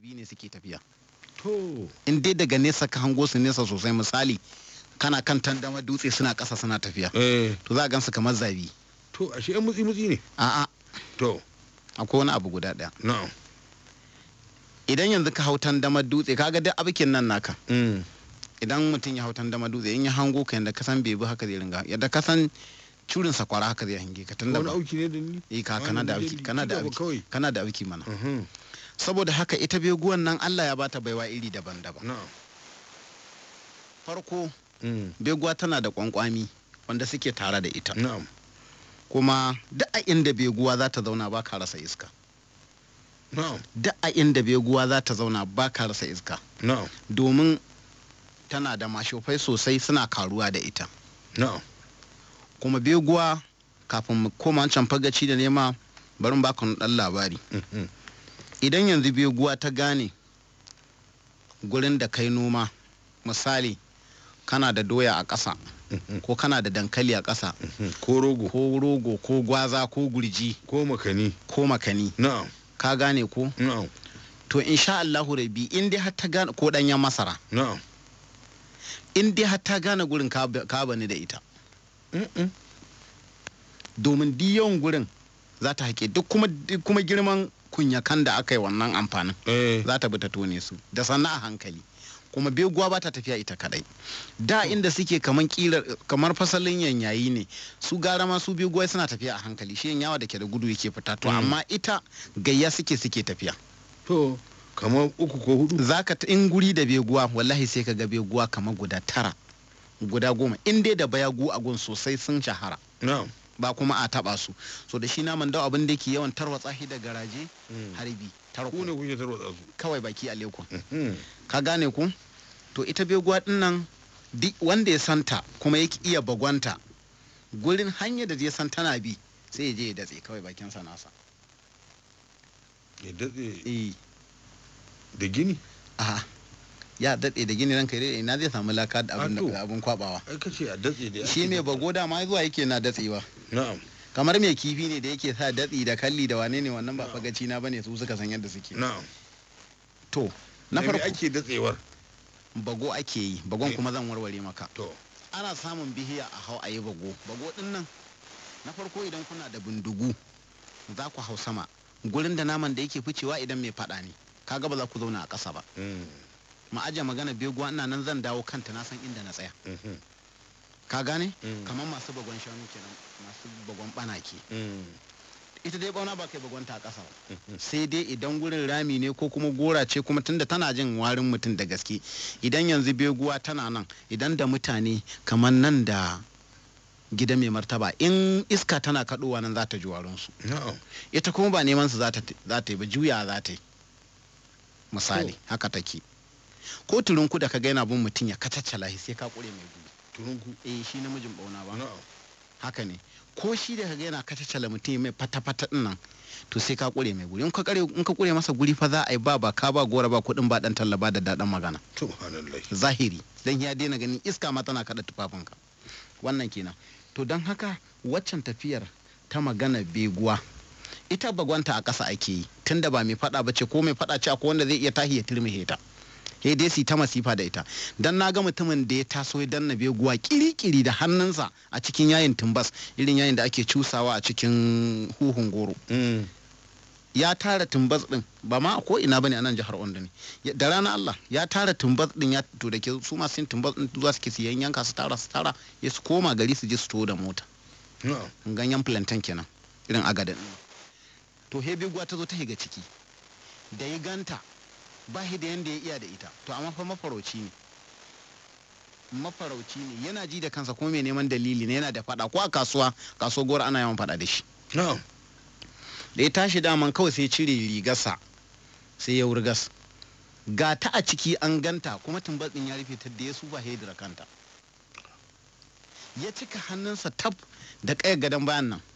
zabi ne suke tafiya to in dai daga nesa ka hango su nesa sosai misali kana kan tandama dutse suna ƙasa suna tafiya eh to za a gansu kamar zabi to ashe yan mutsi mutsi ne a'a to akwai wani abu guda ɗaya na'am idan yanzu ka hau tandamar dutse kaga duk abikin nan naka mm idan mutum ya hau tandamar dutse in ya hango ka yadda ka san bebi haka zai ringa yadda ka san curin sakwara haka zai hange ka tunda wani ba auki ne da ni eh ka kana da auki kana da auki kawai kana da auki mana Mhm. saboda haka ita beguwan nan Allah ya bata baiwa iri daban-daban na'am farko mm beguwa tana da kwankwami wanda suke tare da ita na'am kuma duk a inda beguwa za ta zauna ba ka rasa iska na'am duk a inda beguwa za ta zauna ba ka rasa iska na'am domin tana da mashofai sosai suna karuwa da ita na'am kuma beguwa kafin mu koma wancan fagaci da nema bari ba ka dan labari Mhm. idan yanzu beguwa ta gane gurin da kai noma misali kana da doya a ƙasa Mhm. ko kana da dankali a ƙasa Mhm. ko rogo ko rogo ko gwaza ko gurji ko makani ko makani na'am ka gane ko na'am to insha Allahu rabi in dai har ta gane ko danyen masara na'am in dai har ta gane gurin ka ka bani da ita Mm-mm. domin duk yawan gurin za ta haƙe duk kuma duk kuma girman kunyakan da aka yi wannan amfanin eh za ta bi ta tone su da sannan a hankali kuma beguwa ba ta tafiya ita kadai da inda suke kamar kilar kamar fasalin yanyayi ne su gara ma su beguwa suna tafiya a hankali shi yanyawa da ke da gudu yake fita to Mm. amma ita gayya suke suke tafiya to kamar uku ko hudu zaka ta in guri da beguwa wallahi sai ka ga beguwa kamar guda tara guda goma in dai da bayagu a gun sosai sun shahara na'am ba kuma a taba su so da shi naman dawa abin da ke yawan tarwatsa shi da garaje Mm. harbi ku ne tarko kuke tarwatsa su kawai baki a lekun Mhm. ka gane ku to ita beguwa din nan duk wanda ya santa kuma ya iya bagwanta gurin hanyar da zai san tana bi sai ya je ya datse kawai bakin sa nasa ya datse eh da gini aha ya datse da gini ranka dai ina zai samu laka da abin Ah, to. da abin kwabawa ai kace a datse da shi mai bago da ma zuwa yake na datsewa na'am kamar mai kifi ne da yake sa datsi da kalli da wane ne wannan ba fagaci na bane su suka san yadda suke na'am to na Da me farko ake datsewar bago ake yi bagon Eh. kuma zan warware maka to ana samun bihiya a hau a yi bago bago din nan na farko idan kuna da bindigu za ku hau sama gurin da naman da yake ficewa idan mai fada ne kaga ba za ku zauna a ƙasa ba Mm. ma aje magana beguwa ina nan zan dawo kanta na san inda na tsaya Mhm. ka gane Mm. kamar masu bagon shanu kenan masu bagon banake Mm. ita dai bauna ba kai bagonta a ƙasa ba Mhm. sai dai idan gurin rami ne ko kuma gora ce kuma tunda tana jin warin mutum da gaske idan yanzu beguwa tana nan idan da mutane kamar nan da gida mai martaba in iska tana kaɗowa nan za ta ji warinsu na'am ita kuma ba neman su za ta za ta yi ba juya za ta yi misali To. haka take ko turunku da ka ga yana bin mutum ya kacaccala shi sai ka kure mai gudu turunku eh shi namijin bauna ba na'am haka ne ko shi da kaga yana kacaccala mutum mai fata-fata din nan to sai ka kure mai guri in ka kare in ka kure masa guri fa za a yi ba ba ka ba gora ba kuɗin ba dan talla ba da daɗin magana subhanallah zahiri dan ya daina ganin iska ma tana kada tufafinka wannan kenan to don haka waccan tafiyar ta magana beguwa ita bagwanta a ƙasa ake yi tunda ba mai faɗa ba ce ko mai faɗa ce akwai wanda zai iya tahi ya turmihe ta he dai su ta masifa da ita dan na ga mutumin da ya taso ya danna beguwa kiri-kiri da hannunsa a cikin yayin tumbas irin yayin da ake cusawa a cikin huhun goro Mm. ya tara tumbas din ba ma ko ina bane a nan jihar Ondo ne Ya- da rana Allah ya tara tumbas din ya to da ke su masu yin tumbas din zuwa suke siyan yanka su tara su tara ya su koma gari su je su to da mota na'am ganyen plantain kenan irin agadin to hebegwa ta zo ta higa ciki da ya ganta ba shi da yanda ya iya da ita to amma fa mafarauci ne mafarauci ne yana ji da kansa kuma mai neman dalili ne yana da fada ko a kasuwa kasuwa gora ana yawan fada da shi na'am da ya tashi daman kawai sai cire rigarsa sai ya wurgas ga ta a ciki an ganta kuma tumbas din ya rufe ta da ya sufa hedira kanta ya cika hannunsa tab da ƙayar gadon bayan nan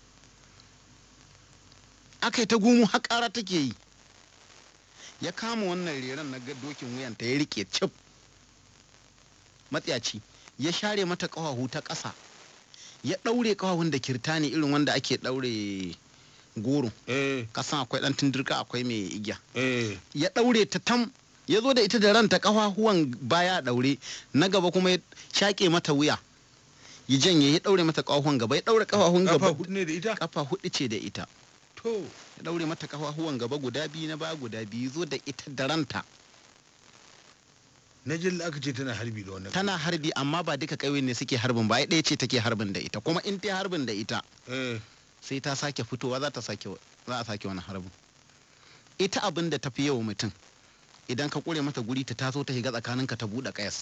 aka yi ta gumu haƙara take yi ya kama wannan reran na ga dokin wuyanta ya rike cif matsiyaci ya share mata ƙafafu ta ƙasa ya ɗaure ƙafafun da kirtani irin wanda ake ɗaure goro eh kasan akwai dan tundirka akwai mai igiya eh ya daure ta tam ya zo da ita da ranta kafafuwan baya daure na gaba kuma ya shaƙe mata wuya ya janye ya daure mata kafafuwan gaba ya daure kafafuwan kafa gaba hudu ne da ita kafa hudu ce da ita to ya daure mata kafafuwan gaba guda biyu na baya guda biyu zo da ita da ranta na jin aka ce tana harbi da wannan tana harbi amma ba duka ƙauyen ne suke harbin ba ai ɗaya ce take harbin da ita kuma in ta harbin da ita eh sai ta sake fitowa za ta sake za a sake wani harbin ita abin da ta fi yawa mutum idan ka kure mata guri ta taso ta shiga tsakaninka ta buɗe ƙayas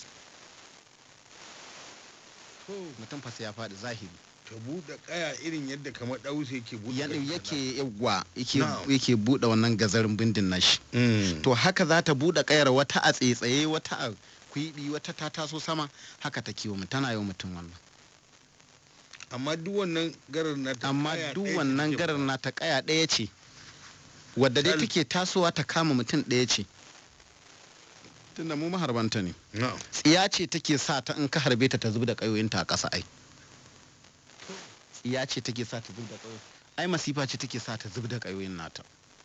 to mutum fa sai ya faɗi zahiri ta buɗe kaya irin yadda kamar ɗausa yake buɗe yadda kai yake yawa yake Na'am. yake buɗe wannan gazarin bindin nashi Mm. to haka za ta buɗe ƙayar wata a tsaitsaye wata a kwiɓi wata ta taso sama haka ta kiwo mutum tana yi wa mutum wannan amma duk wannan garar na ta amma kaya duk ɗaya ce wannan take garar ba. na ta ƙaya ɗaya ce wadda dai Sal. take tasowa ta kama mutum ɗaya ce tunda mu maharbanta ne na'am tsiya ce take sa ta in ka harbe ta ta zub da ƙayoyinta a ƙasa ai tsiya ce take sa ta zub da ƙayoyi ai masifa ce take sa ta zub da ƙayoyin nata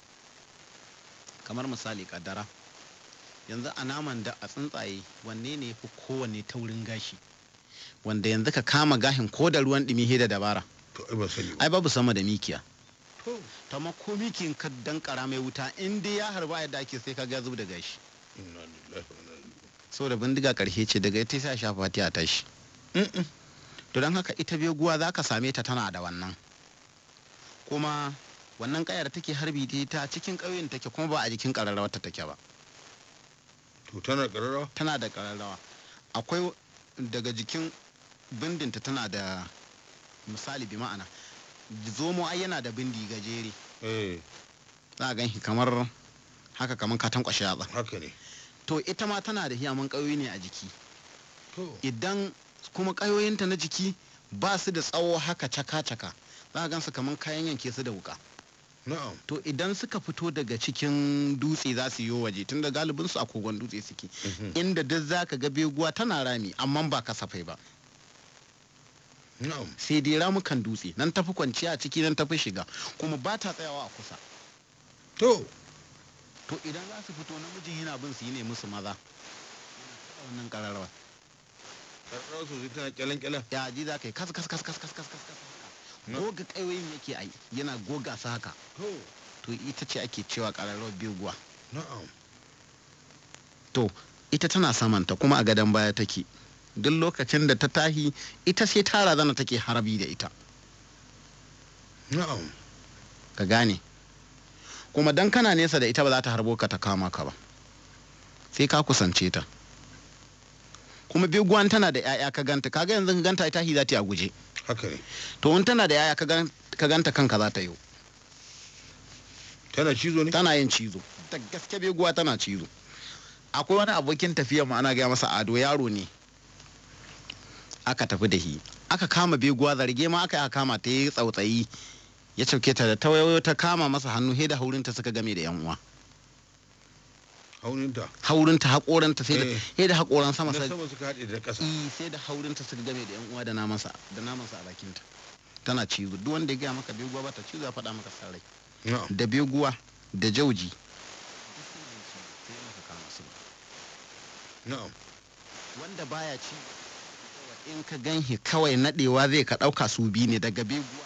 kamar misali kaddara yanzu a naman da a tsuntsaye wanne ne ya fi kowanne taurin gashi wanda yanzu ka kama gashin ko da ruwan ɗumi he da dabara to ai ba sani ba ai babu sama da mikiya to ta ma ko mikin ka dankara mai wuta in dai ya harba yadda ake sai ka ga zub da gashi inna lillahi wa inna ilaihi saboda bindiga karshe ce daga ita sai a shafa ta tashi Mm-mm. to don haka ita beguwa za ka same ta tana da wannan kuma wannan kayar take harbi ta ta cikin ƙauyen take kuma ba a jikin ƙararrawa ta take ba to tana kararrawa tana da ƙararrawa akwai daga jikin bindinta tana da misali bi ma'ana zomo ai yana da bindi gajere eh za a gan shi kamar haka kamar ka tankwashe yatsa haka ne to ita ma tana da hiyaman ƙauye ne a jiki to idan kuma ƙayoyinta na jiki ba su da tsawo haka caka-caka za a gansu kamar kayan yanke su da wuka na'am to idan suka fito daga cikin dutse za su yi waje tunda galibin su a kogon dutse suke Mhm. inda duk za ka ga beguwa tana rami amma ba kasafai ba na'am sai dai ramukan dutse nan tafi kwanciya a ciki nan tafi shiga kuma ba ta tsayawa a kusa to to idan za su fito namijin yana bin su yi ne musu maza Yana kaɗa wannan ƙararrawa kararrawa sosai tana kyalan kyalan ya ji za ka yi kas kas kas kas kas kas kas kas Na. goga ƙayoyin yake ai yana goga su haka to to ita ce ake cewa ƙararrawar beguwa na'am to ita tana samanta kuma a gadon baya take duk lokacin da ta tahi ita sai ta razana take harbi da ita na'am ka gane kuma dan kana nesa da ita ba za ta harbo ka ta kama ka ba sai ka kusance ta kuma beguwan tana da 'ya'ya ka ganta kaga yanzu ka ganta ita hi za ta yi a guje haka ne to in tana da 'ya'ya ka gan- ka ganta kanka za ta yi tana cizo ne tana yin cizo da gaske beguwa tana cizo akwai wani abokin tafiya mu ana gaya masa ado yaro ne aka tafi da shi aka kama beguwa zarge ma aka yi aka kama ta yi tsautsayi ya cauke ta da tawayoyo ta kama masa hannu he da haurinta suka game da yan uwa hauninta haurinta haƙoranta sai da Eh. he da haƙoran sama na sai sama suka haɗe da ƙasa I, sai da haurinta suka game da yan uwa da namansa da namansa a bakinta tana cizo duk wanda ya gaya maka beguwa ba ta cizo ya faɗa maka sarai na'am da beguwa da jauji na'am wanda baya ci in ka ganhi kawai nadewa zai ka dauka su biyu ne daga beguwa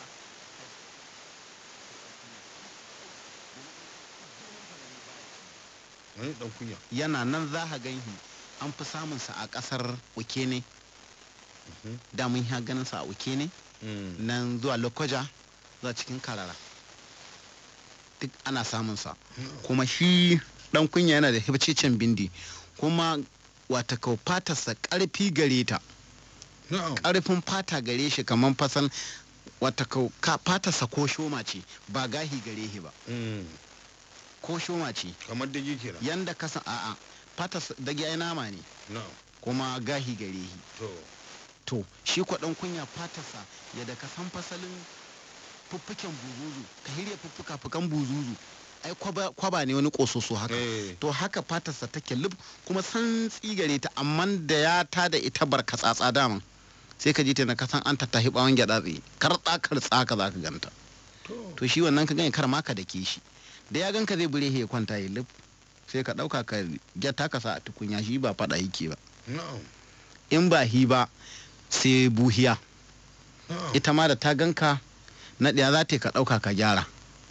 wani dan kunya yana nan za ka ganhi an fi samun sa a kasar ukene Mhm. da mun ya ganin sa a ukene Mm. nan zuwa lokoja zuwa cikin karara duk ana samun sa Na'am. kuma shi dan kunya yana da hibcicin bindi kuma wata kau fatarsa karfi gare ta na'am karfin fata gare shi kamar fasan wata kau ka fatarsa ko shoma ce ba gahi gare shi ba Mm. ko shoma ce kamar dage kenan yanda ka san a'a fatarsa dage ai nama ne na'am kuma gahi gare shi to to shi kwa dan kunya fatarsa yadda ka san fasalin fuffuken buzuzu ka hirya fuffuka fukan buzuzu ai kwaba, kwaba ne wani kososo haka eh to haka fatarsa take lub kuma san tsigare ta amma da ya ta da ita barka tsatsa daman sai ka ji ta na kasan an tattahi bawon gyada tsaye kartsa kartsa ka za ka ganta to to shi wannan ka gani kar ma ka dake shi da ya ganka zai bure ya kwanta ya lif sai ka ɗauka ka gyata ka sa a tukunya shi ba faɗa yake ba na'am in ba hi ba sai buhiya na'am ita ma da ta ganka na ɗaya za ta yi ka ɗauka ka gyara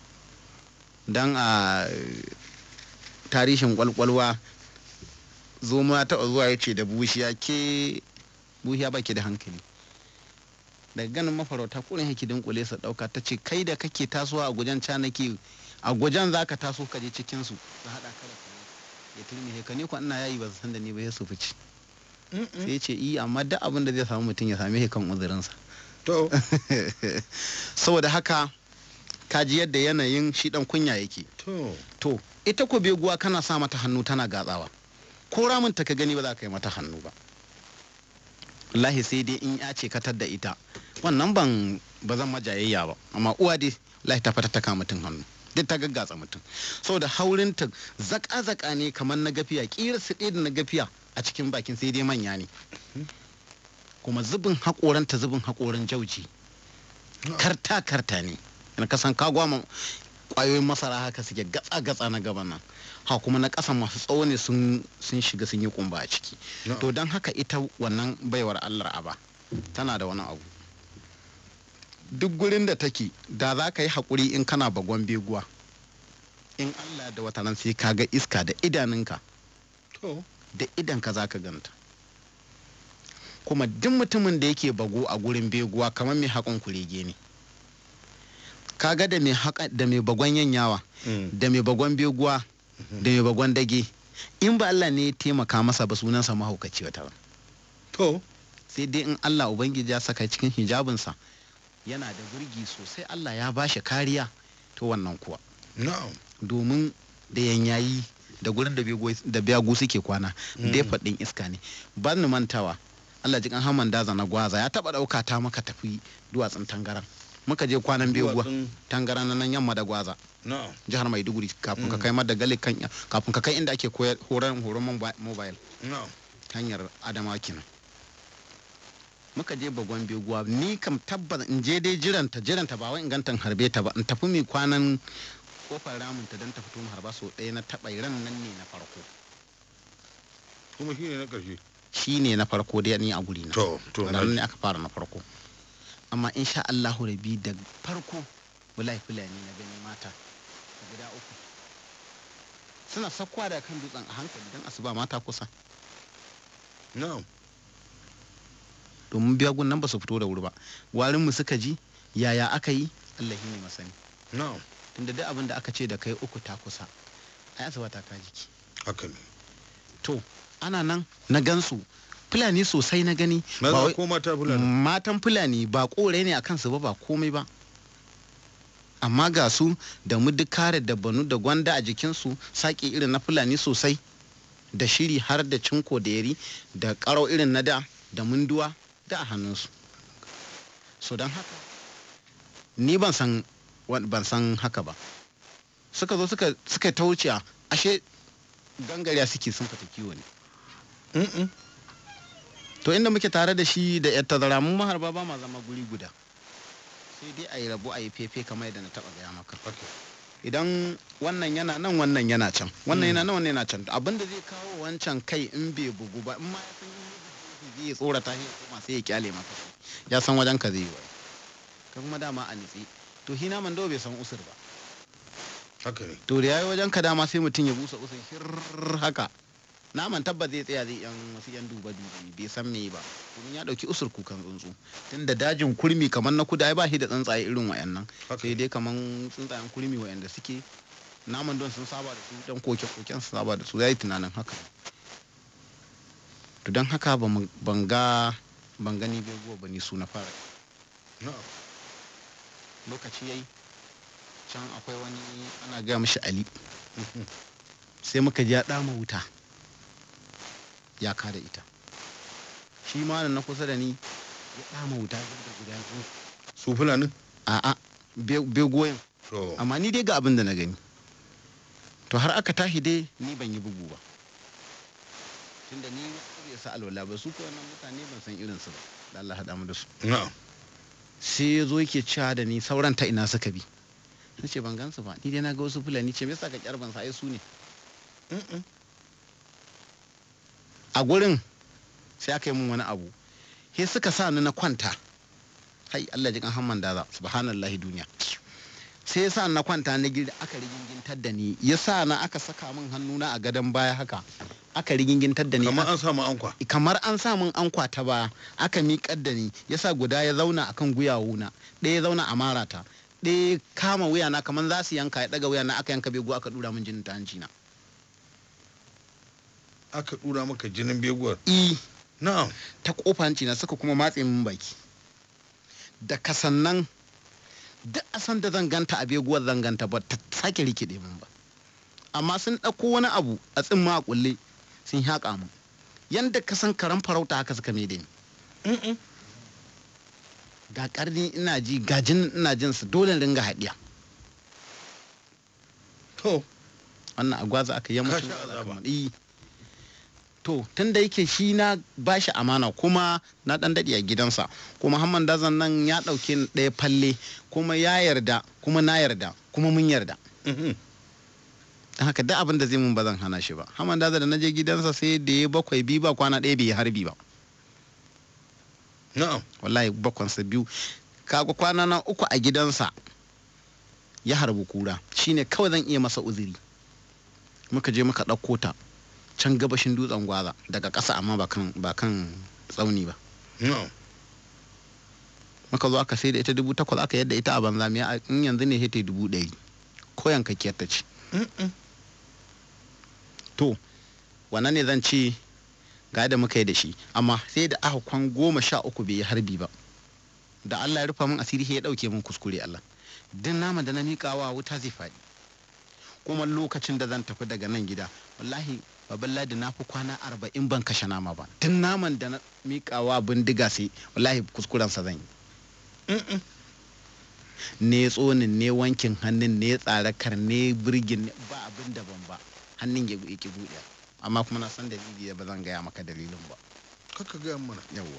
don a tarihin kwalkwalwa zoma taɓa zuwa ya ce da bushiya ke buhiya baki da hankali daga ganin mafarauta kurin yake dunkule su ɗauka ta ce kai da kake tasowa a gujen canaki a gujen za ka taso ka je cikinsu su haɗa ka da kare ya turmi ka ne ko ina yayi ba su san da ni ba ya su fice Mm-mm. sai ya ce i amma duk abin da zai samu mutum ya same shi kan uzurinsa to saboda haka kaji yadda yanayin shi dan kunya yake to to ita ko beguwa kana sa mata hannu tana gatsawa ko ramin ta ka gani ba za ka yi mata hannu ba wallahi sai dai in ya ce katar da ita wannan ban ba zan majayayya ba amma uwa dai wallahi ta fata ta kama mutum hannu duk ta gaggatsa mutum saboda haurinta zaka zaka ne kamar na gafiya kira su ɗaya da na gafiya a cikin bakin sai dai manya ne kuma zubin haƙoranta zubin haƙoran jauji karta karta ne na kasan kagwama kwayoyin masara haka suke gatsa gatsa na gaban nan ha kuma na ƙasa masu tsawo ne sun sun shiga sun yi kumba a ciki na'am. to don haka ita wannan baiwar allah aba tana da wani abu duk gurin da take da za ka yi haƙuri in kana bagon beguwa in allah da wata nan sai ka ga iska da idanunka to da idanka za ka ganta kuma duk mutumin da yake bago a gurin beguwa kamar mai haƙon kurege ne kaga da mai haƙa da mai bagon yanyawa Mm. da mai bagon beguwa da mai bagon dage in ba Allah ne ya taimaka masa ba sunansa mahaukaci wata ba to sai dai in Allah ubangiji ya saka cikin hijabinsa yana da burgi sosai Allah ya bashi kariya to wannan kuwa na'am domin da yanyayi da gurin da bego- da biyagu suke kwana Mm. da faɗin iska ne ba ni mantawa Allah jikan haman daza na gwaza ya taɓa ɗauka ta maka tafi duwatsun tangaran muka je kwanan beguwa Duwatsun- tangaran na nan yamma da gwaza na'am jihar maiduguri kafin ka Mm. kai madagali kan kafin ka kai inda ake koyar horon horon mobi- mobile na'am hanyar adama kenan muka je bagon beguwa ni kam tabbas in je dai jiranta jiranta ba wai in ganta in harbe ta ba in tafi mai kwanan kofar ramin ta don ta fito mu harba so ɗaya na taɓa ran nan ne na farko kuma shi ne na ƙarshe shi ne na farko dai ni a guri na to to na nan ne aka fara na farko amma insha Allahu rabi da farko wallahi fulani na gani mata guda uku suna sakwa da kan dutsen a hankali don asuba mata kusa na'am domin biyagun nan ba su fito da wuri ba warin mu suka ji yaya aka yi Allah ne masani na'am tunda duk abin da aka ce da kai uku ta kusa ai asuba ta ka jiki haka ne to ana nan na gansu fulani sosai na gani ba maza wai- ko mata fulani matan fulani ba kore ne a kansu ba ba komai ba amma ga su da mudukare da banu da gwanda a jikinsu saƙi irin na fulani sosai da shiri har da cinko da yari da ƙarau irin na da da munduwa da a hannunsu so don haka ni ban san wan- ban san haka ba suka zo suka suka ta wuce ashe gangariya suke sun fita kiwo ne Mm-mm. to inda muke tare da shi da yar tazara mun maharba ba ma zama guri guda sai dai a yi rabu a yi fefe kamar yadda na taba gaya maka haka idan wannan yana nan wannan yana can wannan Mm. yana nan wannan yana can abin da zai kawo wancan kai in bai bugu ba in ma ya san in ya bugu zai tsorata shi ya koma sai ya kyale maka shi ya san wajen ka zai yi wai ka kuma dama a nitsi to shi naman dawa bai san usur ba haka ne to da yayi wajen ka dama sai mutum ya busa usur shir haka naman tabbas zai tsaya zai yan wasu yan duba dubi bai san me ba domin ya dauki usur kukan tsuntsu tunda dajin kurmi kamar na kuda ai ba shi da tsuntsaye irin wayannan haka sai dai kamar tsuntsayen kurmi wayanda suke naman don sun saba da su dan koke koken su saba da su yayi tunanin haka to don haka ba mu- ban ga ban gani bai guwa ba ni su na fara na'am lokaci yayi can akwai wani ana gaya mishi ali sai muka ji ya dama wuta ya kada ita shi ma na kusa da ni ya dama wuta da guda biyu su fulani a'a begoyin to amma ni dai ga abin da na gani to har aka tashi dai ni ban yi bugu ba tunda ni bai sa alwala ba su ko wannan mutane ban san irin su ba da Allah haɗa mu da su na'am sai ya zo yake cewa da ni sauran ta ina suka bi na ce ban gansu ba ni dai na ga wasu fulani ce me yasa ka kyar ban sa ai su ne Mm-mm. a gurin sai aka yi mun wani abu he suka sa ni na kwanta hai Allah ji kan hamman daza subhanallahi duniya sai ya sa ni na kwanta na gida aka rigingintar da ni ya sa na aka saka min hannuna a gadon baya haka aka rigingintar da ni kamar an samu ankwa kamar an sa min an kwata ba aka miƙar da ni ya sa guda ya zauna akan guyawuna ɗaya ya zauna a marata ɗaya ya kama wuyana kamar za su yanka ya ɗaga wuyana aka yanka begu aka ɗura min jinin ta hanci na aka dura maka jinin beguwar i na'am ta kofa hanci na suka kuma matse min baki da kasannan duk a san da zan ganta a beguwar zan ganta ba ta sake rikide min ba amma sun ɗauko wani abu a tsimma a kulle sun haƙa min yanda ka san karan farauta haka suka mai da ni Mm-mm. ga karni ina ji ga jinin ina jin su dole in ringa haɗiya to wannan agwaza aka yi Ka musu sha azaba. Eh. to tun da yake shi na bashi amana kuma na dan daɗi a gidansa kuma hamman dazan nan ya ɗauke ni ɗaya falle kuma ya yarda kuma na yarda kuma mun yarda Mhm. don haka duk abin da zai mun ba zan hana shi ba hamman dazan da na je gidansa sai da ya bakwai biyu ba kwana ɗaya bai yi harbi ba na'am wallahi bakwansa biyu kaga kwana na uku a gidansa ya harbi kura shine kawai zan iya masa uzuri muka je muka ɗauko ta can gabashin dutsen gwaza daga ƙasa amma ba kan ba kan tsauni ba na'am muka zo aka sai da ita dubu takwas aka yadda ita a banza me a- in yanzu ne hita dubu ɗari ko yankakkiyar ta ce Mm-mm. to wannan ne zan ce ga da muka yi da shi amma sai da aka kwan goma sha uku bai yi harbi ba da Allah ya rufa min asiri sai ya dauke min kuskure Allah din nama da na miƙawa wuta zai faɗi kuma lokacin da zan tafi daga nan gida wallahi babban ladi na fi kwana arba'in ban kashe nama ba din naman da na miƙawa bindiga sai wallahi kuskurensa zan yi Mm-mm. ne tsonin ne wankin hannun ne tsarakar ne birgin ne ba abin da ban ba hannun ya ki buɗe amma kuma na san dalili da ba zan gaya maka dalilin ba kaka gaya mana yawwa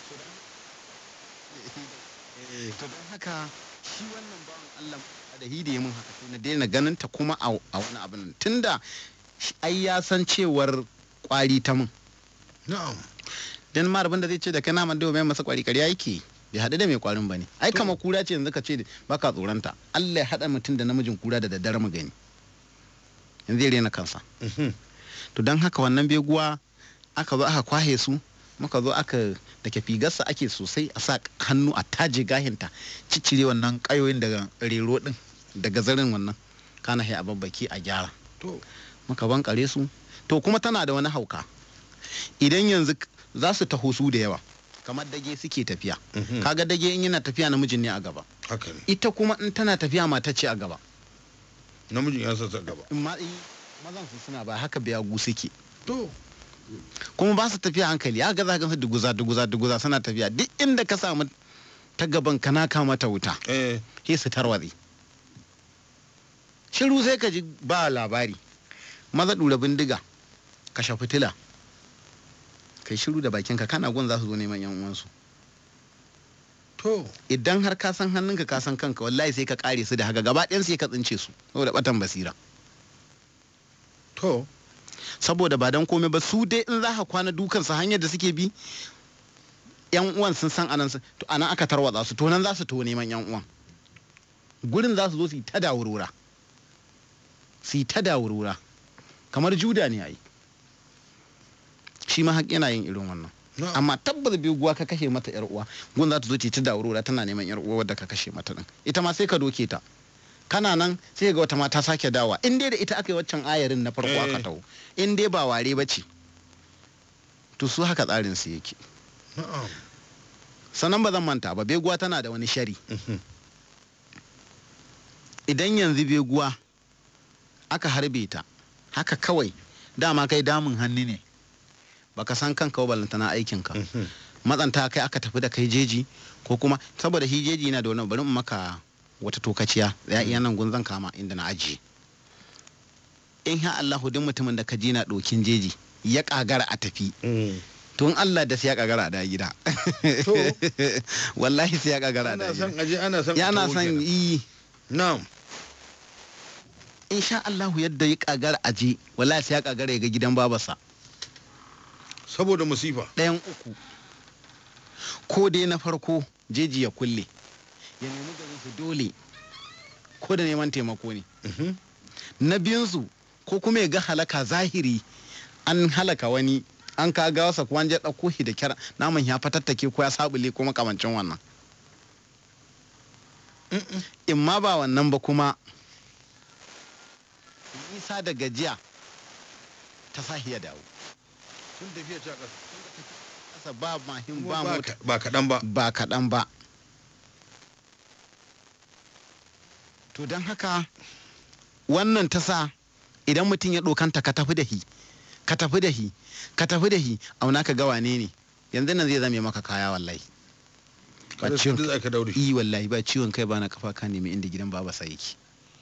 to don haka shi wannan bawan Allah da hidi mun haka sai na daina ganin ta kuma a a wani abin nan. tunda shi- ai ya san cewar kwari ta mun na'am dan ma abin da zai ce da kai naman dawo mai masa kwari ƙarya yake bai haɗu da mai kwarin bane ai To. kama kura ce yanzu ka ce baka tsoronta Allah ya haɗa mutum da namijin kura da daddare mu gani yanzu zai rena kansa Mhm. to don haka wannan beguwa aka zo aka kwahe su muka zo aka da ke figarsa ake sosai a sa hannu a taje gahinta ciccire wannan kayoyin daga rero din daga zarin wannan kana sai a babbaki a gyara to muka bankare su to kuma tana da wani hauka idan yanzu k- za su taho su da yawa kamar dage suke tafiya Mhm. kaga dage in yana tafiya namijin ne a gaba haka ne ita kuma in tana tafiya mata ce a gaba namijin ya sassa gaba in ma in mazan su suna ba haka biyagu suke to kuma ba su tafiya hankali ya ga za ka duguza duguza duguza suna tafiya duk inda ka samu ta gaban ka na kama ta wuta eh sai su tarwatse shiru sai ka ji ba labari maza dura bindiga kashe fitila kai shiru da bakinka kana gun za su zo neman yan uwansu to idan har ka san hannunka ka san kanka wallahi sai ka kare su da haka gaba ɗayan sai ka tsince su saboda batan basira to saboda ba dan komai ba su dai in za ka kwana dukansu hanyar da suke bi yan uwan sun san anan su- to anan aka tarwatsa su to nan za su to neman yan uwan gurin za su zo su yi ta dawurura su yi ta dawurura kamar juda ne ai shi ma haƙ yana yin irin wannan na'am amma tabbas biguwa ka kashe mata yar uwa gun za ta zo ta yi ta dawurura tana neman yar uwa wadda ka kashe mata din ita ma sai ka doke ta kana nan sai ga wata mata sake dawa in dai da ita aka yi waccan ayarin na farko aka Eh. taho in dai ba ware ba ce to su haka tsarin su yake na'am sannan ba zan manta ba beguwa tana da wani shari Mhm. idan yanzu beguwa aka harbe ta haka kawai dama kai damun hannu ne baka san kanka ba ballantana aikinka Mhm. matsanta kai aka tafi da kai jeji ko kuma saboda shi jeji na da wani bari in maka wata tokaciya ya iya nan gun zan kama inda na ajiye in ha Allahu duk mutumin da ka ji na dokin jeji ya kagara a tafi Mm. to in Allah da sai ya kagara a da gida To. wallahi sai ya kagara a da ana gida son aje ana son a ya na taho son kenan. yi na'am insha Allahu yadda ya kagara aje wallahi sai ya kagara ya ga gidan babarsa saboda musifa ɗayan uku ko dai na farko jeji ya kulle ya nemi garin su dole ko da neman taimako ne Mhm. na biyunsu ko kuma ya ga halaka zahiri an halaka wani an ka gawarsa ko an je ɗauko shi da kyar naman ya fatattake ko ya sabule ko makamancin wannan Mm-mm. in ma ba wannan ba kuma nisa da gajiya ta sahi ya dawo sun tafiya ta ƙasa kasa ba mahim Kuma ba ba mota ka- ba kaɗan ba ba kaɗan ba to don haka wannan ta sa idan mutum ya ɗokanta ka tafi da hi ka tafi da hi ka tafi da hi auna ka ga wane ne yanzu nan zai zame maka kaya wallahi ba kada ciwon su da aka daure yi wallahi ba ciwon kai ba na kafa ka nemi inda gidan baba sa yake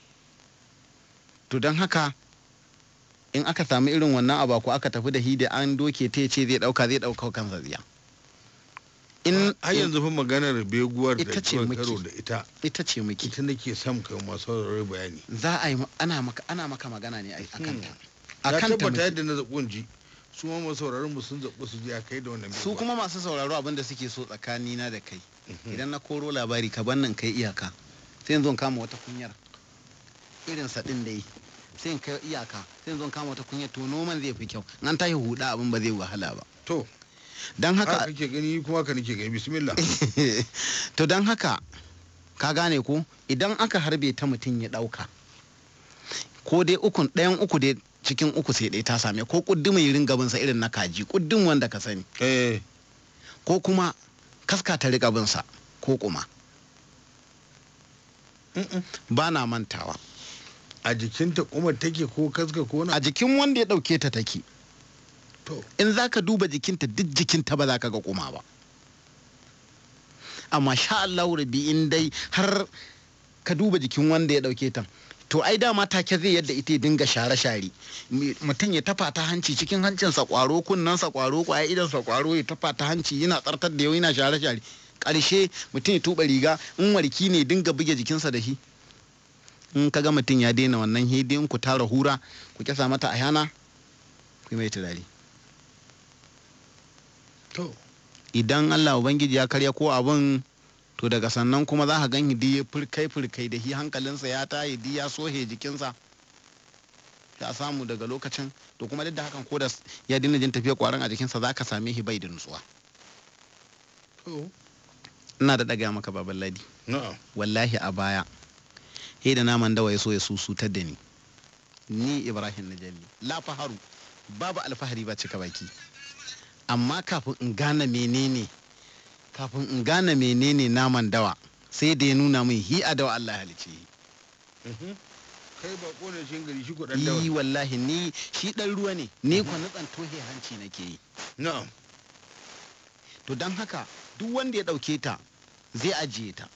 to don haka in aka samu irin wannan abu ko aka tafi da hi da an doke ta ce zai dauka zai dauka kansa tsiya in har yanzu fa maganar beguwar da Ita ce kawai muke. karo da ita ita ce muke ita nake son kai masu saurare bayani za a yi ma- ana maka ana maka magana ne a Hmm. kanta na a kanta tabbata muke. yadda na zaɓi ji su ma masu sauraron mu sun zaɓi su je a kai da wannan su beguwa. kuma masu sauraro abin da suke so tsakanina da kai Mhm. idan na koro labari ka ban nan kai iyaka sai in zo in kama wata kunyar irin sa din da yi sai in kai iyaka sai in zo in kama wata kunyar to noman zai fi kyau in an tashi huda abin ba zai wahala ba to don haka haka kake gani kuma haka nake gani bismillah to don haka ka gane ko idan aka harbe ta mutum ya dauka ko dai ukun ɗayan uku dai cikin uku sai ɗaya ta same ko kuddumin irin gabansa irin na kaji kuddin wanda ka sani eh ko kuma kaska ta riƙa binsa ko kuma mm-mm. ba na mantawa a jikinta kuma take ko kaska ko na a jikin wanda ya ɗauke ta take to in za ka duba jikinta duk jikinta ba za ka ga kuma ba amma sha Allah rabi in dai har ka duba jikin wanda ya ɗauke ta to ai dama take zai yadda ita ya dinga share-share Mi- mutum ya tafa ta hanci cikin hancinsa kwaro kunnensa kwaro kwaya idansa kwaro ya tafa ta hanci yana tsartar da yau yana share-share ƙarshe mutum ya tuba riga in warki ne dinga buge jikinsa da shi in ka ga mutum ya daina wannan hidin ku tara hura ku kyasa mata a yana ku yi mai turare to idan Allah Ubangiji ya karya ko abin to daga sannan kuma za ka gan hidi ya furkai furkai da shi hankalinsa ya tayi di ya sohe jikinsa ya samu daga lokacin to kuma duk da hakan ko da s- ya dina jin tafiya kwaran a jikinsa za ka same shi bai da nutsuwa to ina da daga maka baban ladi na'am wallahi a baya he da naman dawa ya so ya susutar da ni ni ibrahim najalli la faharu babu alfahari ba cika baki amma kafin in gane menene kafin in gane menene naman dawa sai da ya nuna min hi a dawa Allah ya halice shi. Mhm. kai ba kone shi gari shi ko dan yi dawa wallahi ni shi dan ruwa ne ni kwa nutsan tohe hanci nake yi na'am to don haka duk wanda ya ɗauke ta zai ajiye ta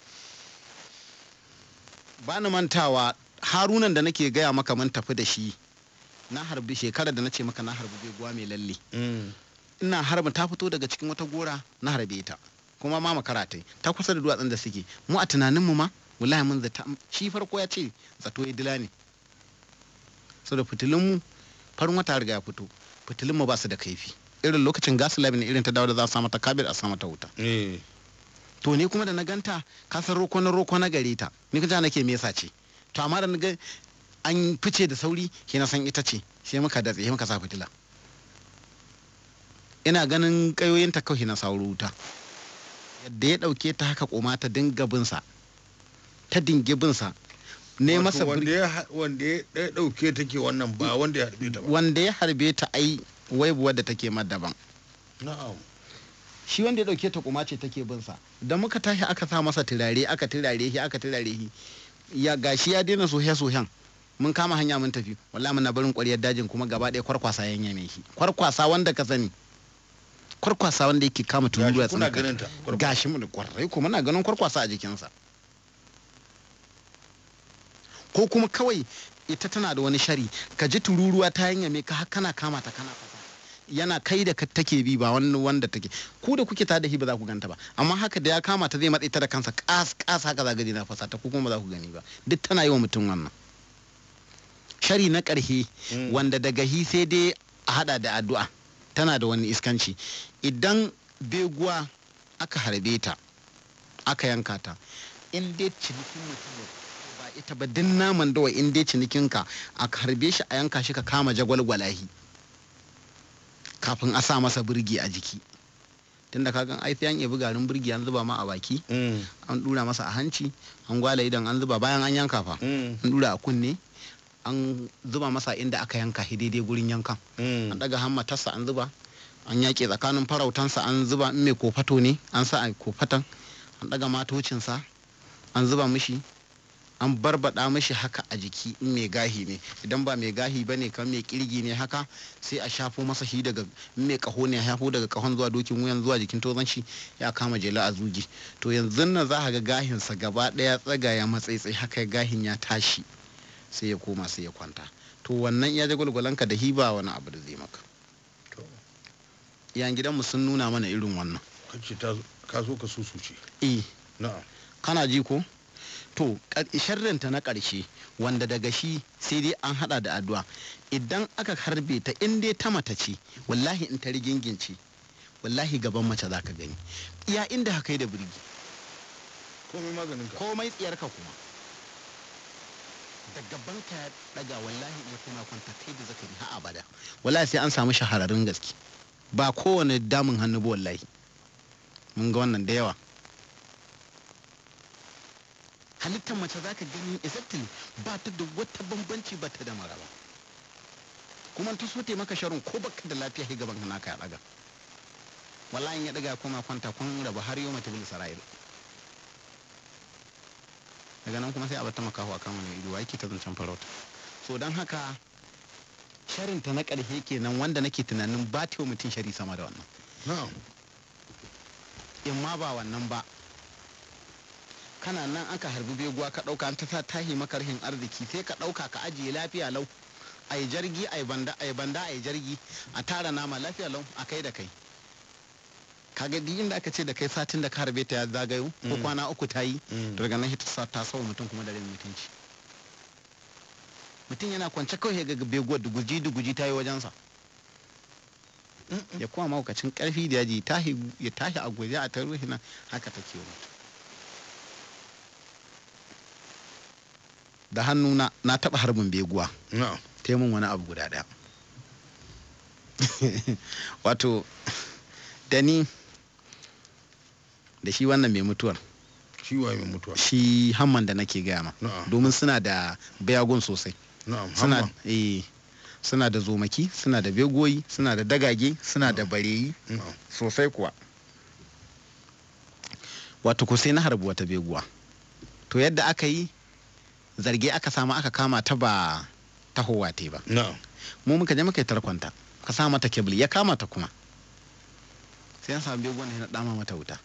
ba ni mantawa harunan da nake gaya maka mun tafi da shi na harbi shekarar da na ce maka na harbi beguwa mai lalle Mm. ina harba ta fito daga cikin wata gora na harbe ta kuma ma makara ta yi. ta kusa da duwatsun da suke mu a tunaninmu ma wallahi mun zata shi farko ya ce zato ya dila ne so da fitilunmu farin wata ya riga ya fito fitilunmu ba su da kaifi irin lokacin gas labin irin ta dawo da za a sa mata kabir a sa mata wuta eh to ne kuma da na ganta ka san roko na roko na gare ta ni ka nake me yasa ce to amma da na ga an fice da sauri ke na san ita ce sai muka datse sai muka sa fitila ina ganin kayoyin ta kawai na sauro wuta yadda ya dauke ta haka koma ta dinga binsa ta dinge binsa ne Wato masa wanda birki ya ha- wanda ya ɗaya ɗauke take wannan ba wanda ya harbe ta ba wanda ya harbe ta ai waibuwar da take ma daban na'am shi wanda ya dauke ta kuma ce take bin sa da muka tashi aka sa masa turare aka turare shi aka turare shi ya gashi ya daina sohe sohen mun kama hanya mun tafi wallahi muna barin ƙwaryar dajin kuma gaba ɗaya kwarkwasa ya yame shi kwarkwasa wanda ka sani kwarkwasa wanda yake kama tururuwa Gashi kuna tsinka ganin ta kwarkwasa. gashi mu da kwarai ko muna ganin kwarkwasa a jikinsa ko kuma kawai ita tana da wani shari ka ji tururuwa ta yanyame ka har kana kama ta kana fasa yana kai da ka take bi ba wani wanda take ku da kuke ta da shi ba za ku ganta ba amma haka da ya kama ta zai matse ta da kansa kas kas haka za gani na fasa ta ku kuma ba za ku gani ba duk tana yi wa mutum wannan shari na ƙarhe Mm. wanda daga hi sai dai a hada da addu'a tana da wani iskanci idan beguwa aka harbe ta aka yanka ta in dai cinikin mutum ne ba ita ba din naman dawa in dai cinikinka a harbe shi a yanka shi ka kama jagwalgwalahi kafin a sa masa birgi a jiki tunda kagan ai sai an yabi garin birgi an zuba ma a baki Mm. an dura masa a hanci an gwala idan an zuba bayan an yanka fa Mm. an dura a kunne an zuba masa inda aka yanka shi daidai gurin yankan an Mm. daga hammatarsa an zuba an yaƙe tsakanin farautansa an zuba in mai kofato ne an sa a kofatan an daga matocinsa an zuba mishi an barbada mishi haka a jiki in mai gahi ne idan ba mai gahi ba ne kan mai kirgi ne haka sai a shafo masa shi daga in mai kaho ne a shafo daga kahon zuwa dokin wuyan zuwa jikin tozon shi ya kama jela a zugi to yanzu nan za ka ga gahinsa gaba daya tsaga ya matsaitsai haka gahin ya tashi sai ya koma sai ya kwanta to wannan ya jagwalgwalanka da hiba wani abu da zai maka To. iyan gidanmu sun nuna mana irin wannan kace ta ka so ka susuce eh na'am kana ji ko to kar- sharrinta na ƙarshe wanda daga shi sai dai an hada da addu'a idan aka harbe ta in dai ta mata ce wallahi in ta rigingince wallahi gaban mace za ka gani iya inda haka yi da birgi komai maganin ka komai tsiyarka kuma da gaban ka ya daga wallahi in ya koma kwanta kai da zakari ha abada wallahi sai an samu shahararrun gaske ba kowane damun hannu ba wallahi mun ga wannan da yawa halittar mace za ka gani exactly ba ta da wata bambanci ba ta da maraba kuma ta so maka sharon ko baka da lafiya sai gaban ka naka ya daga wallahi in ya daga ya koma kwanta kun raba har yau mata bil sara'il daga nan kuma sai a bata makaho a kan wani ido yake ta zancen farauta so don haka sharin ta na ƙarshe kenan wanda nake tunanin ba ta yi wa mutum shari sama da wannan na'am in ma ba wannan ba kana nan aka harbi beguwa ka ɗauka an ta sa tahi maka rahin arziki sai ka ɗauka ka ajiye lafiya lau a yi jargi a yi banda a yi banda a yi jargi a tara nama lafiya lau a kai da kai kaga duk inda aka ce da kai satin da ka harbe ta ya zagayo ko Mm. kwana uku ta yi Mm. to daga nan ta sa ta sawa mutum kuma da rin mutunci mutum yana kwance kawai ga beguwar da guji da guji ta yi wajensa Mm-mm. ya kuma maukacin karfi da yaji tahi ya tashi a guje a taruhi nan haka take mutu da hannuna na taba harbin beguwa na'am ta yi min wani abu guda daya wato da ni da shi wannan mai mutuwar shi waye mai mutuwa shi hamman da nake gaya ma na'am domin suna da bayagun sosai na'am suna hamma eh suna da zomaki suna da begoyi suna da dagage suna da bareyi na'am sosai kuwa wato ko sai na harbi wata beguwa to yadda aka yi zarge aka samu aka kama ta ba tahowa te ba na'am mu muka je muka yi tarkonta ka sa mata kebul ya kama ta kuma sai an samu beguwan na dama mata wuta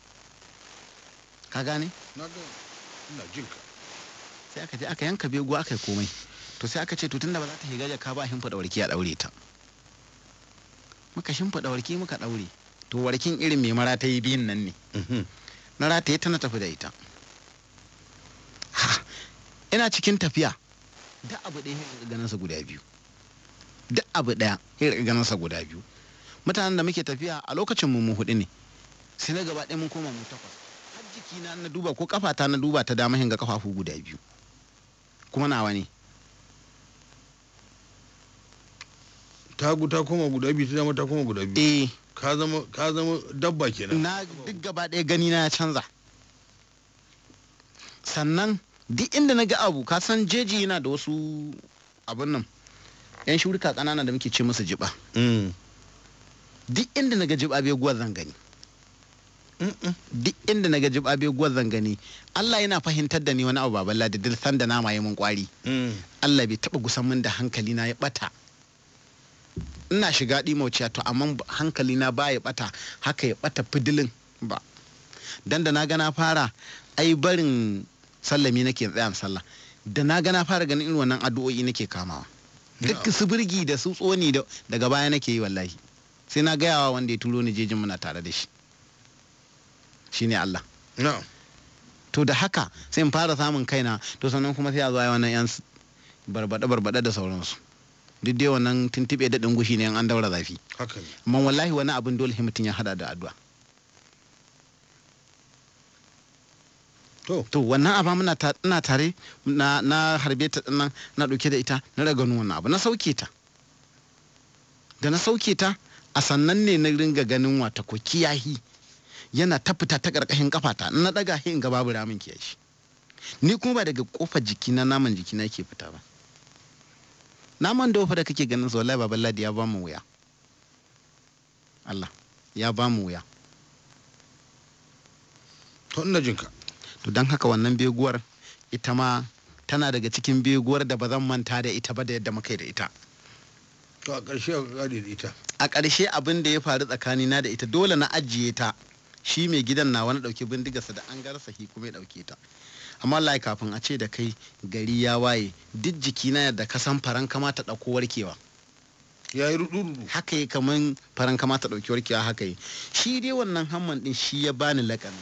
ka gane na ga ina jin ka sai aka je aka yanka beguwa aka yi komai to sai aka ce to tunda ba za ta shiga jaka ba shimfiɗa warki a ɗaure ta muka shimfiɗa warki muka ɗaure to warkin irin mai mara ta yi biyun nan ne Mhm. na rataye ta na tafi da ita Ha, ina cikin tafiya duk abu ɗaya ya ganin sa guda biyu duk abu ɗaya ya ganin sa guda biyu mutanen da muke tafiya a lokacin mu mu hudu ne sai na gaba ɗaya mun koma mu takwas har jiki na na duba ko kafata na duba ta dama hinga kafafu guda biyu kuma nawa ne tagu ta koma guda biyu ta dama ta koma guda biyu eh ka zama ka zama dabba kenan na duk gaba ɗaya gani na ya canza sannan duk inda na ga abu ka san jeji yana da wasu abun nan yan shurika ƙanana da muke ce musu jiba Mm. duk inda na ga jiba bai guwar zan gani Mm-mm. duk inda na ga jiba bai guwar zan gani Allah yana fahimtar da ni wani abu baballa da dil san da nama ya mun kwari Mm. Allah bai taba gusan min da hankali na ya bata ina shiga ɗimauciya to amma hankali na ba ya bata haka ya bata fidilin ba dan da na ga na fara ai barin sallami nake tsayan sallah da na ga na fara ganin irin wannan addu'o'i nake kamawa duk su birgi da su tsoni da- daga baya nake yi wallahi sai na gayawa wanda ya turo ni jejin muna tare da shi shine Allah na'am to da haka sai in fara samun kaina to sannan kuma sai a zo a yi wannan yan s- barbada barbada da sauransu duk dai wannan tuntuɓe da gushi ne in an daura zafi haka ne amma wallahi wani abin dole sai mutum ya hada da addu'a to to wannan aba muna ta ina tare na na harbe ta nan na dauke da ita na raga wannan abu na sauke ta da na sauke ta a sannan ne na ringa ganin wata ko kiyahi yana ta fita ta karkashin kafata na daga hin ga babu ramin kiyashi ni kuma ba daga kofar jiki na naman jiki na ke fita ba naman da da kake ganin sa wallahi baban ladi ya ba mu wuya Allah ya ba mu wuya to ina jinka to don haka wannan beguwar ita ma tana daga cikin beguwar da ba zan manta da ita ba da yadda muka yi da ita to a ƙarshe a gade da ita a ƙarshe abin da ya faru tsakanina da ita dole na ajiye ta shi mai gidan na wani ɗauki bindigarsa da an garsa shi kuma ya ɗauke ta amma Allah kafin a ce da kai gari ya waye duk jikina yadda ka san faran kama ta ɗauko warkewa ya yi rudu-rudu haka yi kaman faran kama ta ɗauki warkewa haka yi shi dai wannan hamman ɗin shi ya bani lakani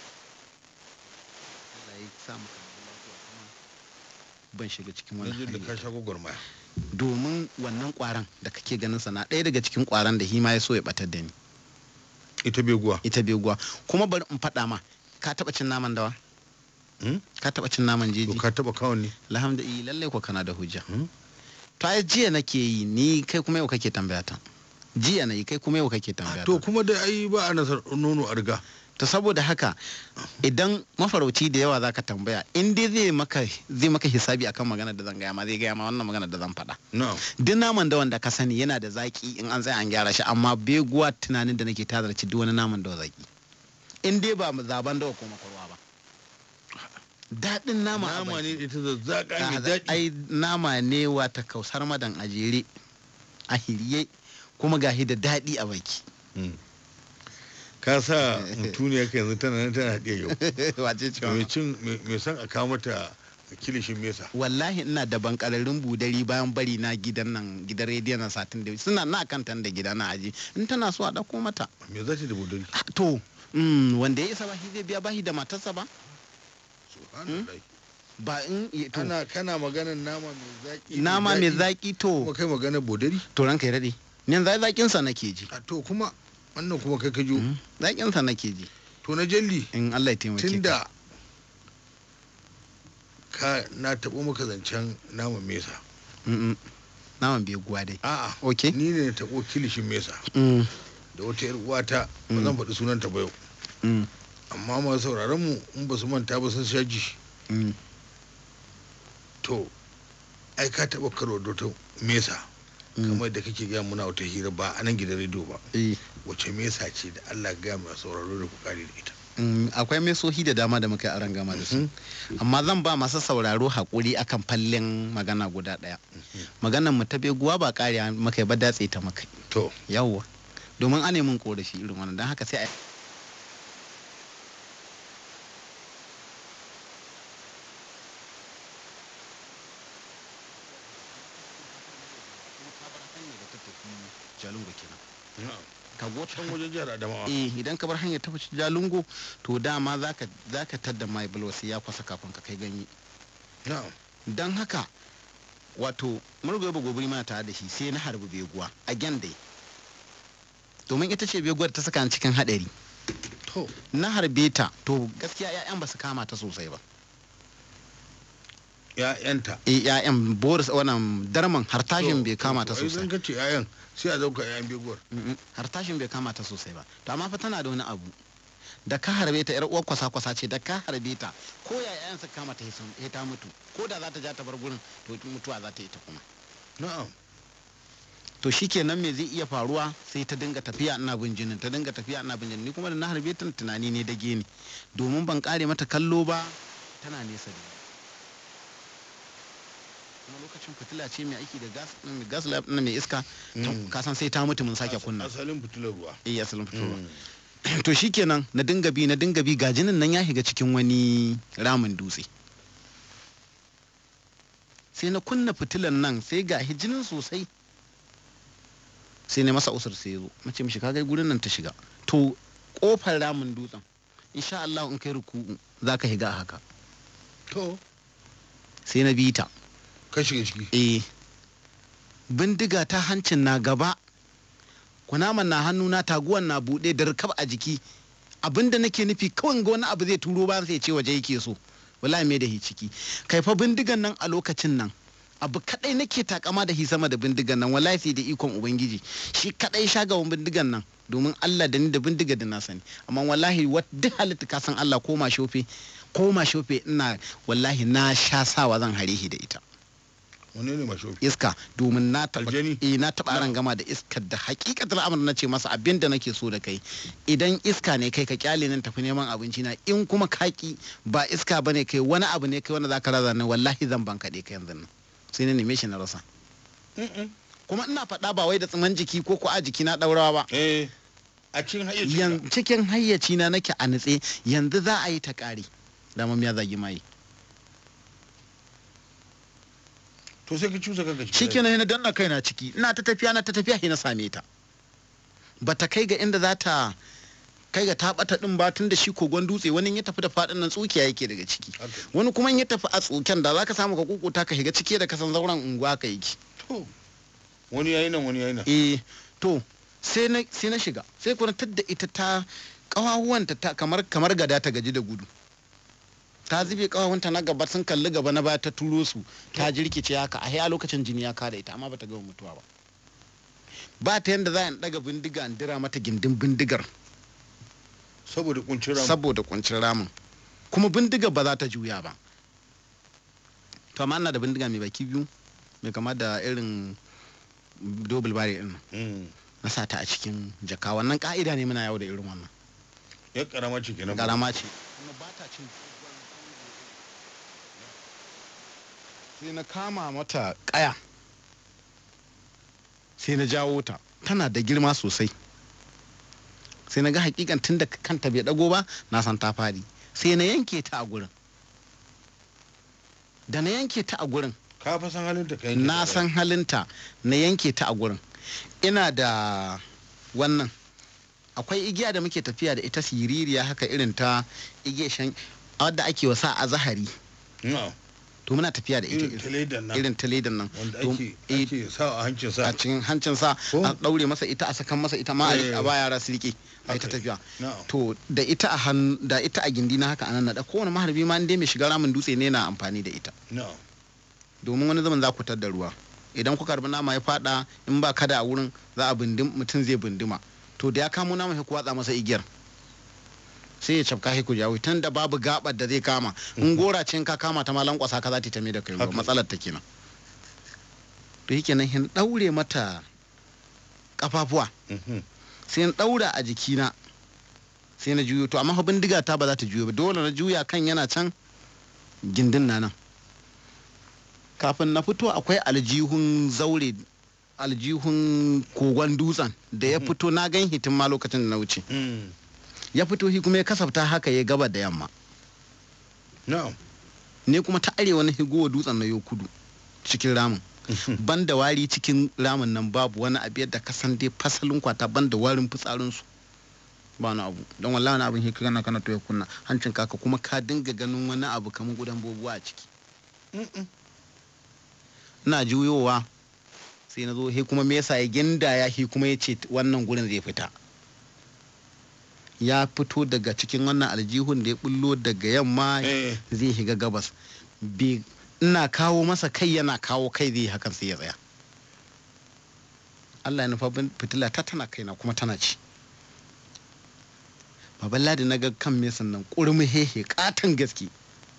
Allah ya sa maka lafiya kuma ban shiga cikin na wani jin da hali ka sha gwagwarmaya domin wannan kwaran da kake ganin sa na ɗaya daga cikin kwaran da hima ya so ya batar da ni ita beguwa ita beguwa kuma bari in faɗa ma ka taɓa cin naman dawa Hmm? ka taɓa cin naman to jeji ka taba kawon ne alhamdulillah lallai ko kana da hujja Hmm? to ai jiya nake yi ni kai kuma yau kake tambaya ta jiya na yi kai kuma yau kake tambaya to ta kuma da ai ba a nasar nono a riga to saboda haka idan mafarauci da yawa zaka tambaya in dai zai maka zai maka hisabi akan magana da zan gaya ma zai gaya ma wannan magana da zan faɗa na'am duk naman da wanda ka sani yana da zaki in an tsaya an gyara shi amma beguwa tunanin da nake tazarci duk wani naman da zaki in dai ba zaban dawa ko makwarwa ba daɗin nama a nama baki. ne ita zazzaƙa mai Ah, daɗi ai nama ne wata kausar madan a jere a hirye kuma gahi da daɗi a baki Hmm. ka sa mutuniya ka yanzu tana nan tana haɗe yau wace ce mai wannan? cin mai mai son a kawo mata kilishin mesa wallahi ina da bankararrun budari bayan bari na gidan nan gidan rediyon na satin da suna na kan tan da gida na aji in tana so a ɗauko mata me za ta da budari Ah, to mm, wanda ya isa bashi zai biya bashi da matarsa ba subhanallah ba in to, ana kana maganar nama mai zaƙi nama mai daɗi, zaki to kuma kai maganar budari to ranka ya daɗe ni yanzu ai zakin sa nake ji a to kuma wannan kuma kai ka jo Mm, zakin sa nake ji to na jalli in Allah ya taimake ka tunda ka na taɓo maka zancen naman mesa Mm, mm. naman bai guwa dai a'a okay ni ne na taɓo kilishin mesa Mm, da wata yar uwata ba Mm. zan faɗi sunanta ba yau mm, amma masu sauraron mu in ba su manta ba sun sha ji mm. to ai ka taɓa karo da wata mesa Mm. kamar da kake gaya muna wata hira ba a nan gidan rediyo ba Eh, wace mesa ce da Allah gaya mai sauraro da ku kare da ita mm, akwai mesohi da dama da muka yi aron gama da su Mhm. amma zan ba masu sauraro haƙuri akan fallin magana guda ɗaya maganar mu ta beguwa ba ƙariya maka ba datse ta maka to yawwa domin an mun korafi irin wannan don haka sai a Jalingo kenan. Ka go can wajen jihar Adamawa eh idan ka bar hanyar ta fice Jalingo to dama zaka zaka tadda mai bulwasi ya kwasa kafin ka kai ganye. na'am don haka wato murgoyi ba gobiri mana tare da shi sai na harbi beguwa a dai domin ita ce beguwar ta saka ni cikin hadari to na harbe ta to gaskiya 'ya'yan ba su kama ta sosai ba ya'yanta eh 'ya'yan boris wannan darman hartashin bai kama ta ai sosai zan kace ya'yan sai a dauka ya'yan beguwar Mm-mm, hartashin bai kama ta sosai ba to amma fa tana da wani abu da ka harbe ta yar uwar kwasa kwasa ce da ka harbe ta ko ya 'ya'yan su kama ta sai ta mutu ko da za ta ja ta bar gurin to mutuwa za ta yi ta kuma na'am to shikenan me zai iya faruwa sai ta dinga tafiya ina bin jinin ta dinga tafiya ina bin jinin ni kuma da na harbe ta tunani ne dage ni domin ban kare mata kallo ba tana nesa da ni kuma lokacin fitila ce mai aiki da gas mai gas lab na mai iska ta- Mm. ka san sai ta mutu mun sake kunna asalin fitilar ruwa eh asalin fitowa Mm. to shikenan na dinga bi na dinga bi ga jinin nan ya shiga cikin wani ramin dutse sai na kunna fitilan nan sai ga jinin sosai sai na masa usur sai ya zo mace mishi kaga gurin nan ta shiga to kofar ramin dutsen insha Allah in kai ruku'u zaka higa haka to sai na bi ta ka shiga ciki eh bindiga ta hancin na gaba kunaman na hannuna taguwan na buɗe da rikab a jiki abinda nake nufi kawai ga wani abu zai turo bayan sai ce waje yake so wallahi me da hi ciki kai fa bindigan nan a lokacin nan abu kadai nake takama da hi sama da bindigan nan wallahi sai da ikon ubangiji shi kadai shagawan bindigan nan domin Allah da ni da bindiga da na sani amma wallahi wat duk halitta ka san Allah ko ma shofe ko ma shofe ina wallahi na sha sawa zan hare shi da ita wani ne mashofi iska domin na taba Aljani? eh na taba ran gama da iskar da hakikatar amur na ce masa abin da nake so da kai idan iska ne kai ka kyale nan tafi neman abinci na in kuma kaki ba iska bane kai wani abu ne kai wanda zaka raza ne wallahi zan ban kaɗe ka yanzu nan sai na neme shi na rasa kuma ina faɗa ba wai da tsiman jiki ko ko a jiki na ɗaurawa ba eh a cikin hayyacin Yan- cikin hayyaci na nake a nutse yanzu za a yi ta ƙari dama ya zagi mai to sai ka cusa kanka ciki shikenan na danna kaina ciki ina ta tafiya na ta tafiya sai na same ta bata kai ga inda za ta kai ga ta bata din ba tun da shi kogon dutse wani in ya tafi da fadin nan tsukiya yake daga ciki Haka. wani kuma in ya tafi a tsuken da zaka samu ka kukuta ka shiga ciki da kasan zauren unguwa ka yake to wani yayi nan wani yayi nan eh to sai na sai na shiga sai kuma tadda ita ta kawahuwanta ta kamar kamar gada ta gaji da gudu ta zube kawawunta na gaba sun kalli gaba na baya ta turo su ta jirkice haka a a lokacin jini ya kada ita amma bata gama mutuwa ba ba ta yanda za a daga bindiga in dira mata gindin bindigar saboda kuncin ramu saboda kuncin ramin kuma bindigar ba za ta juya ba to amma ina da bindiga mai baki biyu mai kama da irin dobel bari din nan. Mm. na sa ta a cikin jaka wannan ka'ida ne muna yawo da irin wannan ya karama ce kenan garama ce kuma ba ta cin sai na kama mata kaya sai na jawo ta tana da girma sosai sai na ga hakikan tun da kanta bai dago ba na san ta fadi sai na yanke ta a gurin da na yanke ta a gurin ka fa san halin ta kai na san halinta na yanke ta a gurin ina da wannan akwai igiya da muke tafiya da ita siririya haka irin ta igiya shan wadda ake wasa a zahari na to muna tafiya da ita irin taladan nan irin ta ledan nan wanda to- ake eh, ake sa a hancin sa a cikin hancinsa Ko? a daure masa ita a sakan masa ita ma a Eh. a ba yara su rike a ita Haka. tafiya na to da ita a hannu da ita a gindi na haka anan na da kowane maharbi ma inda mai shiga ramin dutse ne na amfani da ita na domin wani zaman za ku tar da ruwa idan kuka karbi nama ya fada in ba kada a wurin za a bindim mutum zai bindima to da ya kamo nama sai ku watsa masa igiyar sai ya cafka sai ku jawo tun da babu gabar da zai kama in gora ce in ka kama ta malan kwasa ka za ta tame da kai ruwa Haka. matsalar ta kenan to yake nan hin daure mata kafafuwa Mhm. sai in daura a jikina sai na juyo to amma fa bindiga ta ba za ta juyo ba dole na juya kan yana can gindin na nan kafin na fito akwai aljihun zaure aljihun kogon dutsen da ya Mhm. fito na gan hitin ma lokacin da na wuce Mm. ya fito shi kuma ya kasafta haka ya gaba da yamma na ne kuma ta arewa na higowa dutsen na yau kudu cikin ramin ban da wari cikin ramin nan babu wani abu yadda ka san dai fasalin kwata ban da warin fitsarinsu ba wani abu don wallahi wani abin hikira kana kana to ya kunna hancin kaka kuma ka dinga ganin wani abu kamar gudan bobuwa a ciki Mm-mm. ina juyowa sai na zo he kuma me yasa ya gindaya he kuma ya ce wannan gurin zai fita ya fito daga cikin wannan aljihun da ya bullo daga yamma eh zai shiga gabas Bi- ina kawo masa kai yana kawo kai zai yi hakan sai ya tsaya Allah ya nufa bin- fitila ta tana kaina kuma tana ci baban ladi na ga kan mesan nan kurmi hehe katon gaske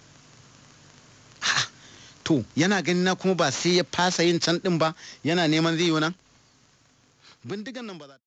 Ha! to yana gani na kuma ba sai ya fasa yin can din ba yana neman zai yi nan bindigan nan ba za